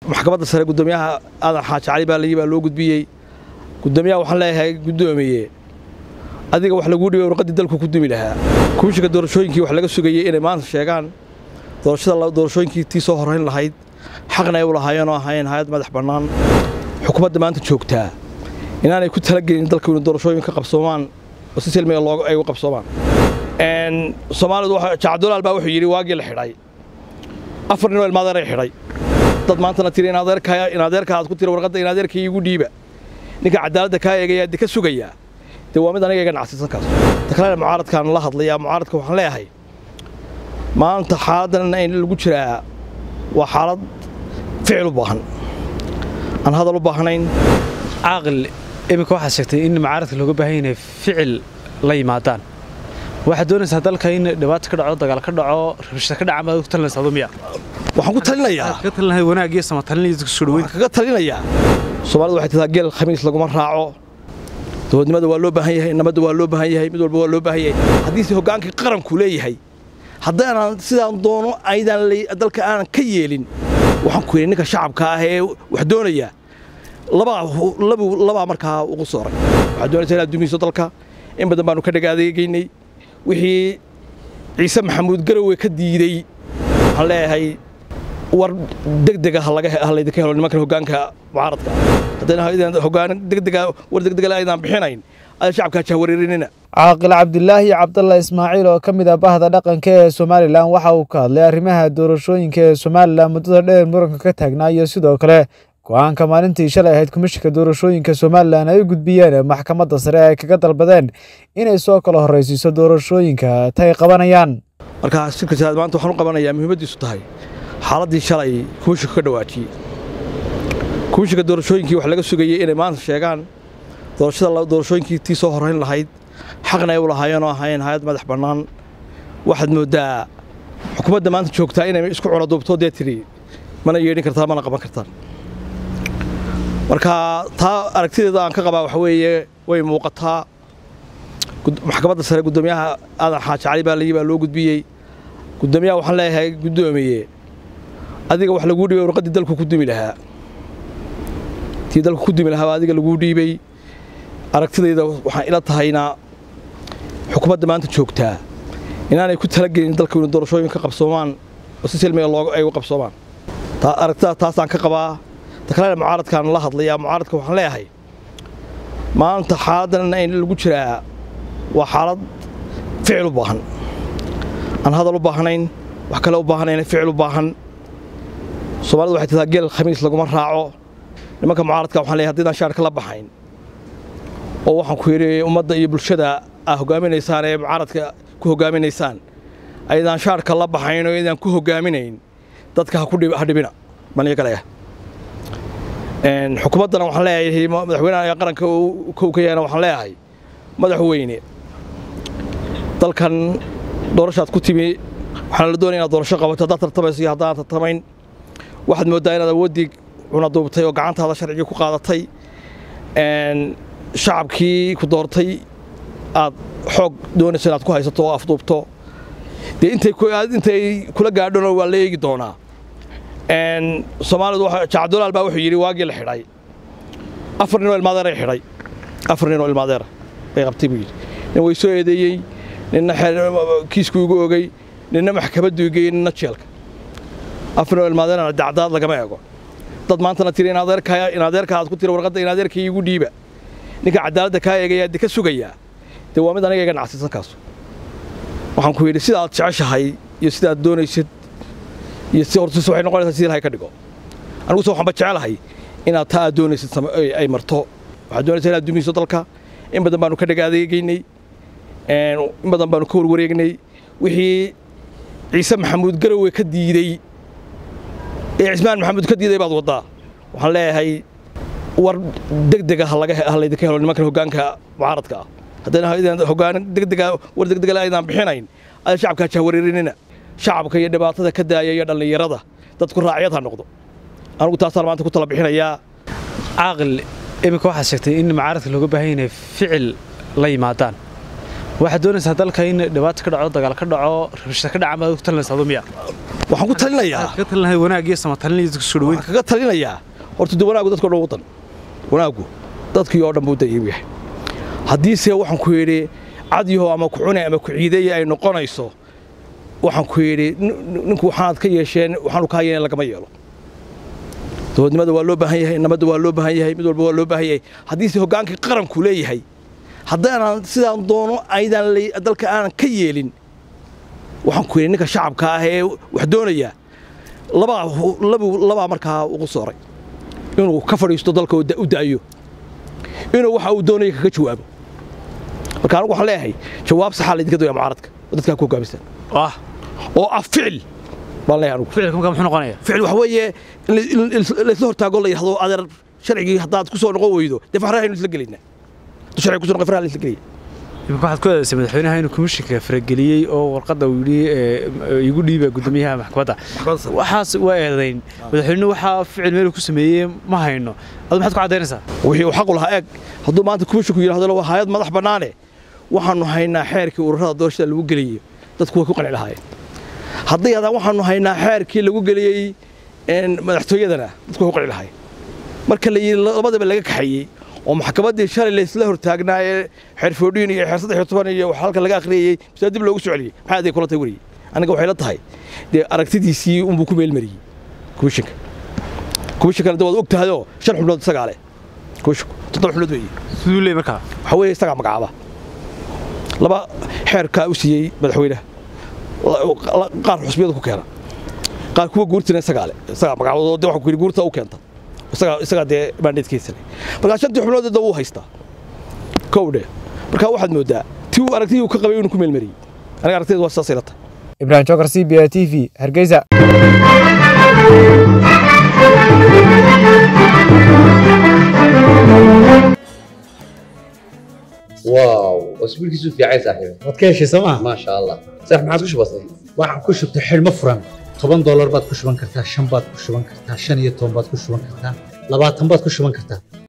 maxkamadda sare guddoomiyaha aadan xaaji cali baa layii baa loo gudbiyey guddoomiyaha waxaan leeyahay guddoomiye adiga wax laguu dhibay warqaddii dalku ku dumi lahaa kumishiga doorashooyinkii wax laga sugayey inay maanta sheegaan doorashada doorashooyinkii tii soo horrayn lahayd xaqna ay u lahaayeen oo ahaayeen hay-ad madax bannaan xukuumadda maanta joogtaa inaanay ku talagelin dalku inuu doorashooyin ka qabsoomaan oo si silmiga looga ay u qabsoomaan soomaalidu jacdulaal baa wuxuu yidhi waagii la xidhay afar nin oo ilmaadeeray xidhay dad maantana tiri in adeerka aad ku tiri warqadda in adeerkii igu dhiiba ninka cadaaladda kaa eegaya de ka sugayaa dee waa mid aniga iga nacsiisan kaas takalena mucaaradkaan la hadlayaa mucaaradka waxaan leeyahay maanta xaaladdan in lagu jiraa waa xaalad ficil u baahan aan hadal u baahnayn caaqil iminka waxaad sheegtay in mucaaradka looga baahan yahay ficil la yimaadaan waxaad doonaysaa dalka in dhibaato ka dhaco dagaal ka dhaco rabshada ka dhaca maad ku talinaysaa dumiya waxaan ku talinayaa ka talinahay wanaag iyo samatalin iyo isku soo dhaweyn kaga talinayaa soomaalidu waxay tidaa geel khamiis laguma raaco dowladnimada waa loo baahan yahay nabadda waa loo baahan yahay mid walba waa loo baahan yahay haddiise hoggaankii qaranku leeyahay haddaanan sidaan doono aydaan dalka aanan ka yeelin waxaan ku yidhi ninka shacabka ah ee wax doonaya labaa markaa ugu sooray waxaad doonaysaa inaad dumiso dalka in badan baanu ka dhagaadeegaynay wixii ciise maxamuud garowe ka diidey waxaan leeyahay war degdega halaydinka helo nimankan hoggaanka mucaaradka haddayna hoggaan degdega war degdegale aydaan bixinayn ada shacabka jahwareerinina caaqil cabdilaahi cabdalla ismaaciil oo ka mid ah bahda dhaqanka ee somalilan waxa uu ka hadlay arrimaha doorashooyinka ee somalilan muddada dheer muranka ka taagnaa iyo sidoo kale go-aanka maalintii shalay ahayd komishinka doorashooyinka somalilan ay u gudbiyeen maxkamadda sare ay kaga dalbadeen inay soo kala horraysiiso doorashooyinka tay qabanayaan marka shirka jiraad maanta waxaan u qabanayaa muhiimaddiisu tahay xaaladdii shalay komishinka ka dhawaajiyey komishinka doorashooyinkii wax laga sugayey inay maanta sheegaan doorashada doorashooyinkii tii soo horrayn lahayd xaqna ay u lahaayeen oo ahaayeen hay-ad madax bannaan waxaad mooddaa xukuumadda maanta joogtaa inay isku cunaduubto dee tidhi mana yeedhin kartaan mana qaban kartaan marka taa aragtideeda aan ka qabaa waxa weeye way muuqataa maxkamadda sare guddoomiyaha aadan xaaji cali baa layii baa loo gudbiyey guddoomiyaha waxaan leeyahay guddoomiye adiga wax laguu dhibay warqaddii dalku ku dumi lahaa tii dalku ku dumi lahaa adiga laguu dhiibay aragtidayda waxaan ila tahayna xukuumadda maanta joogtaa inaanay ku talagelin dalku inuu doorashooyin ka qabsoomaan oo si silmiga looga ay u qabsoomaan aragtida taasaan ka qabaa takalena mucaaradkaan la hadlayaa mucaaradka waxaan leeyahay maanta xaaladdan in lagu jiraa waa xaalad ficil u baahan aan hadal u baahnayn wax kale u baahnayn ficil u baahan soomaalidu waxay tidaa geel khamiis laguma raaco nimanka mucaaradka waxaan leeyahay haddii shaarka la baxayn oo waxaan ku yidhi ummadda iyo bulshada aa hoggaaminaysaan ee mucaaradka ku hoggaaminaysaan aydaan shaarka la baxayn oo aydaan ku hoggaaminayn dadka ha dhibina maniyo kaleya xukuumaddana waxaan leeyahay madaxweynaha qaranka kow ka yahana waxaan leeyahay madaxweyne dalkan doorashaad ku timi waxaana la doonaya inaad doorasho qabato haddaad tartamayso iyo haddaan tartamayn waxaad mooddaa inaad awooddii cunaduubtay oo gacantaada sharcigii ku qaadatay shacabkii ku doortay aad xoog doonayso inaad ku haysato oo afduubto dee intay kula gaadhona waa la eegi doonaa soomaalidu jacdulaal baa wuxuu yidhi waagii la xidhay afar nin oo ilmaadeeray xidhay afar nin oo ilmaadeera bay qabtay buu yidhi nin way soo eedeeyey ninna kiisku igu ogey ninna maxkamaddu igeyey ninna jeelka afar nin oo ilmaadeerana dacdaad lagama eego dad maantana tiri in adeerka aad ku tiri warqadda in adeerkii igu dhiiba ninka cadaaladda kaa eegaya de ka sugayaa dee waa mid aniga iga nacsiisan kaas waxaan ku yidhi sidaad jeceshahay iyo sidaad doonaysid iyo si hortis waxay noqonaysaa sidii ilahay ka dhigo aniguse waxaanba jecelahay inaad taa aad doonaysid ay marto waxaad doonaysaa inaad dumiso dalka in badan baanu ka dhagaadeegaynay in badan baanu ka warwareegnay wixii ciise maxamuud garowe ka diidey ee cismaan maxamuud ka diiday baad waddaa waxaan leeyahay war degdega halaydinka helo nimankan hoggaanka mucaaradka ah haddayna hoggaan degdega war degdegale aydaan bixinayn ada shacabka jahwareerinina shacabka iyo dhibaatada ka daaya iyo dhallinyarada dadku raacyad ha noqdo anugu taasaan maanta ku tala bixinayaa caaqil iminka waxaad sheegtay in mucaaradka looga baahan yahay ficil la yimaadaan waxaad doonaysaa dalka in dhibaato ka dhaco dagaal ka dhaco rabshada ka dhaca maad ku talinaysaa dumiya waxaan ku talinayaa ka talin lahay wanaag iyo samatalin iyo dadka soo dhaweyn waxaan kaga talinayaa horta de wanaagu dadka o dhan wadan wanaagu dadkii oo dhan buu dayib yahay haddiise waxaan ku yidhi cadyaho ama ku cune ama ku ciideeye ay noqonayso waxaan ku yidhi ninku waxaanaad ka yeesheen waxaanu kaa yeelen lagama yeelo dowladnimada waa loo baahan yahay nabadda waa loo baahan yahay mid walba waa loo baahan yahay haddiise hoggaankii qaranku leeyahay haddaanan sidaan doono aydan dalka aanan ka yeelin waxaan ku yidhi ninka shacabka ah ee wax doonaya labaa labaa markaa ugu sooray inuu ka fadhiisto dalka u da'yo inuu waxa uu doonaya kaga jawaabo marka anigu waxaan leeyahay jawaab saxaa laydinka doonaya mucaaradka oo dadkaa ku hogaamisan ah oo ah ficil baan leeyahay anigu ficilka markaa muxuu noqonayaa ficil waxa weeye in laysla hortaago la yidhahdo adeer sharcigii haddaad ku soo noqon weydo dee farahaynu isla gelaynaa hadduu sharciga ku soo noqon faraha la isla gelaya imika waxaad ku eedaysay madaxweynaha inuu komishinka farageliyey oo warqadda uu yidhi igu dhiiba guddoomiyaha maxkamadda waxaas waa eedayn madaxweynuhu waxaa ficil meel ku sameeyey ma hayno adu maxaad ku caddaynaysaa wixii uu xaqu lahaa eeg hadduu maanta komishinku yidhahdo waa hayad madax bannaane waxaanu haynaa xeerkii ururada doorashada lagu geliyey dadku way ku qanci lahaayeen hadday haddaan waxaanu haynaa xeerkii lagu geliyey madaxtooyadana dadku way ku qanci lahaayeen marka la yidhi labadaba laga kaxeeyey oo maxkamaddii shalay laysla hortaagnaa ee xeer foodhiin iyo xeer saddex iyo toban iyo wax halka laga akhriyey bisaa dib loogu soo celiyey maxay aday kula tahay weriyey aniga waxay la tahay dee aragtidiisii unbuu ku meelmariyey komishinka komishinkana de waad og tahayoo shan xubnood isagaa leh komishinku toddoba xubnood weeye siduu leey markaa waxaa weeye isagaa magacaaba laba xeerkaa u siiyey madaxweynaha qaar xusbiyada ku keena qaar kuwa guurtina isagaa leh isagaa magacaabadoo de waxaan ku yidhi guurta u keenta isagaa isagaa dee maandheedkiisa leh markaa shantii xubnood wuu haystaa kowdhe markaa waxaad mooddaa tii uu aragtidii uu ka qabay inuu ku meelmariyey aniga aragtideed waa sidaasay la tahay ibrahim jokar c b a t v hargeysa واو اسبوعك في عين صاحبي waad ka heshay sooma ما شاء الله صح ما عادش بسيط waxaan ku shubtay xidhmo furan toban doolar baad ku shuban kartaa shan baad ku shuban kartaa shan iyo toban baad ku shuban kartaa labaatan baad ku shuban kartaa